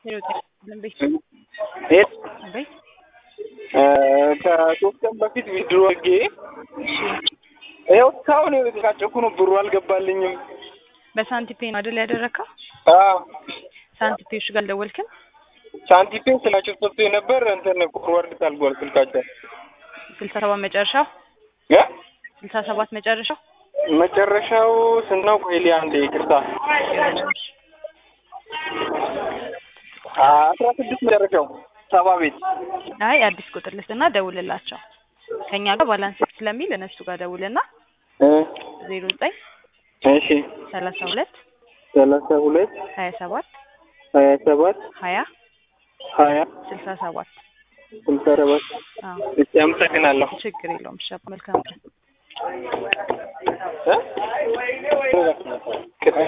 የት አቤት ከሶስት ቀን በፊት ዊድሮ አድርጌ ይኸው እስካሁን የተጨቃጨኩ ነው። ብሩ አልገባልኝም። በሳንቲፔ ነው አይደል ያደረግከው? አዎ ሳንቲፔዎች ጋር አልደወልክም? ሳንቲፔ ስላቸው ሰጥቶ ነበር እንትን ፎርዋርድ ታልጓል ስልካቸው ስልሳ ሰባት መጨረሻው እ ስልሳ ሰባት መጨረሻው መጨረሻው ስንት ነው? ቆይ ሊያ አንዴ ይቅርታ አስራ ስድስት መጨረሻው ሰባ ቤት አይ አዲስ ቁጥር ልስጥና ደውልላቸው። ከኛ ጋር ባላንስ ስለሚል እነሱ ጋር ደውልና እ ዜሮ ዘጠኝ እሺ ሰላሳ ሁለት ሰላሳ ሁለት ሀያ ሰባት ሀያ ሰባት ሀያ ሀያ ስልሳ ሰባት ስልሳ ሰባት አዎ እሺ አመሰግናለሁ ችግር የለውም። እሺ መልካም ቀን። እ